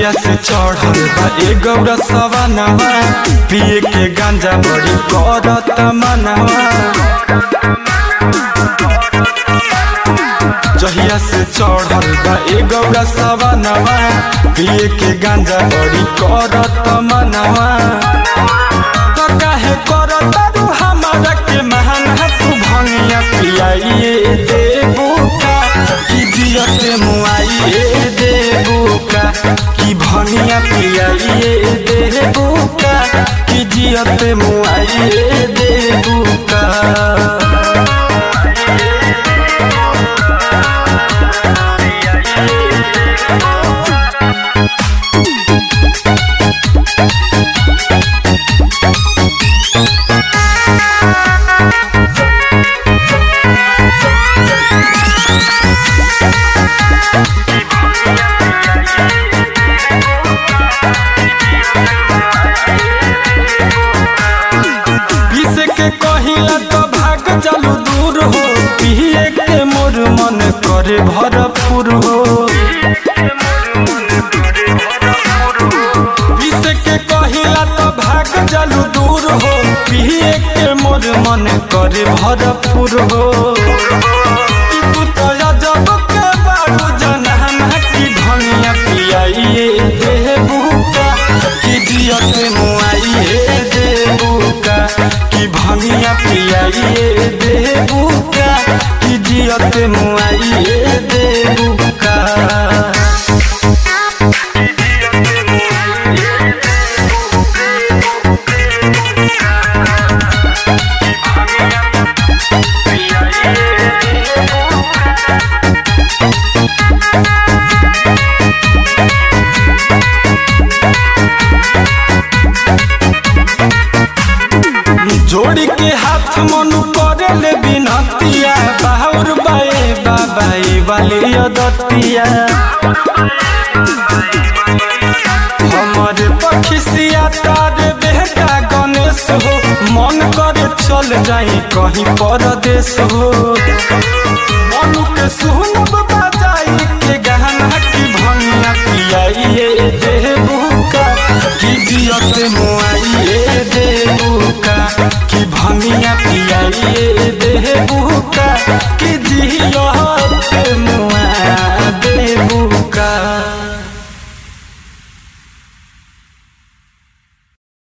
जहिया से चढ़ल बा ए गौरा सवानवा पिए के गांजा बड़ी करत मनवा जहिया से चढ़ल बा ए गौरा सवानवा पिए के गांजा बड़ी करत मनवा तो काहे करत रू हमारा के महान तू भंगिया पियाइए देबू का कि जियते मुआइए देबू का कि भंगिया पियाइए देबू का कि जियते मुआइए देबू का पीसे के कहिला तो भाग चलू दूर हो पिए के मोर मन करे भरपूर हो पीसे के कहिला तो भाग चलू दूर हो पिए के मोर मन करे भरपूर हो कि तू तो अजब के बाबू जनाना की धनिया पियाइए देबू का कि जियते मुआइए देबू का कि भंगिया पियाइए देबू का कि जियते मुआइए देबू का जोड़ी के हाथ मनु करे ले बिनतिया बाहुर बाए बाबाई वाली अदतिया हमारे पखिसिया तारे बेटा गणेश हो मन करे चल जाई कहीं परदेश हो मनु के सुनब बजाई के गहना की भंगिया पियाइए देबू का कि जियते मुआइए देबू का कि भंगिया पियाइए देबू का कि जियो